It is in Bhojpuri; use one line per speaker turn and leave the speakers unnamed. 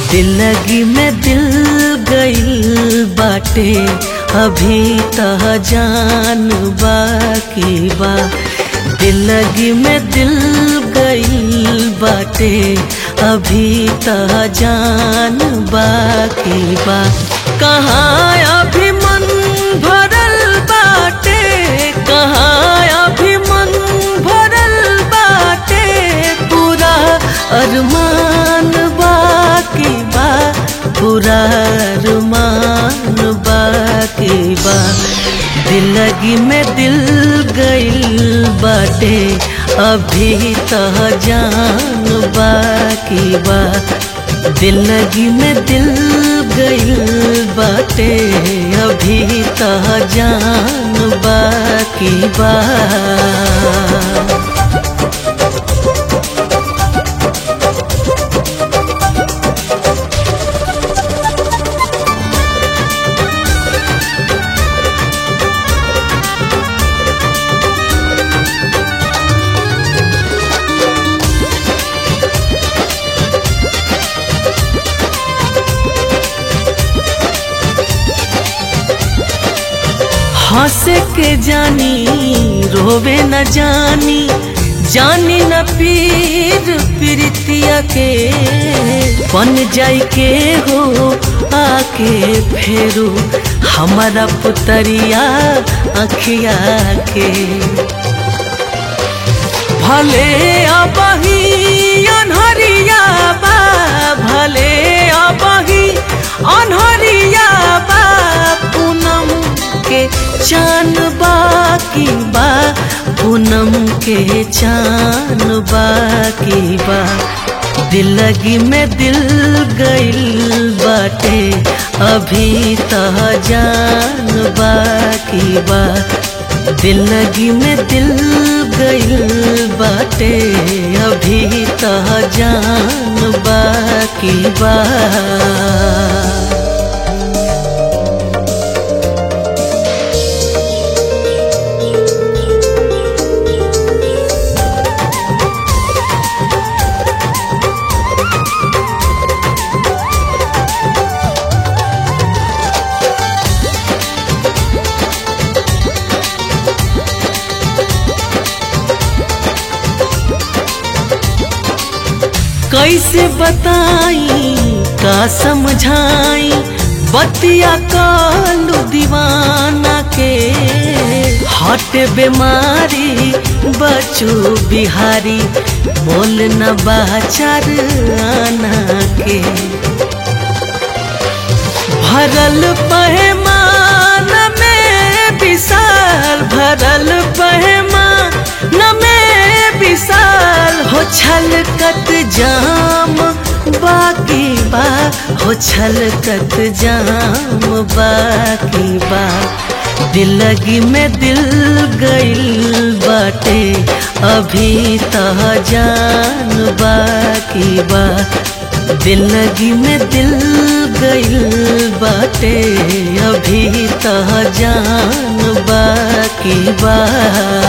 दिलगी में दिल गइल बाटे अभी तह जान बाकी बा दिलगी में दिल गइल बाटे अभी तह जान बाकी बा कहाँ अभी मन भरल बाटे कहाँ अभी मन भरल बाटे पूरा अरमान बाकी बा पूरा अरमान बाकी बा दिलगी में दिल गइल बाटे अभी तह जान बाकी बा दिलगी में दिल गइल बाटे अभी तह जान बाकी बा हंसे के जानी रोवे न जानी जानी न पीर प्रीतिया के बन जाई के हो आके फेरू हमारा पुतरिया अखिया के भले अबही अनहरिया बा भले अबही अनहरिया बा पूनम के चान बाकी बा पूनम के चान बाकी बा दिलगी में दिल गइल बाटे अभी तह जान बाकी बा दिलगी में दिल गइल बाटे अभी तह जान बाकी बा कैसे बताई का समझाई बतिया कालू दीवाना के हट बीमारी बचू बिहारी बोल न बाचार आना के भरल पहमान में विशाल भरल पहमान में विशाल हो छलकत जाम बाकी बा हो छलकत जाम बाकी बा दिलगी में दिल गइल बाटे अभी तह जान बाकी बा दिलगी में दिल गइल बाटे अभी तह जान बाकी बा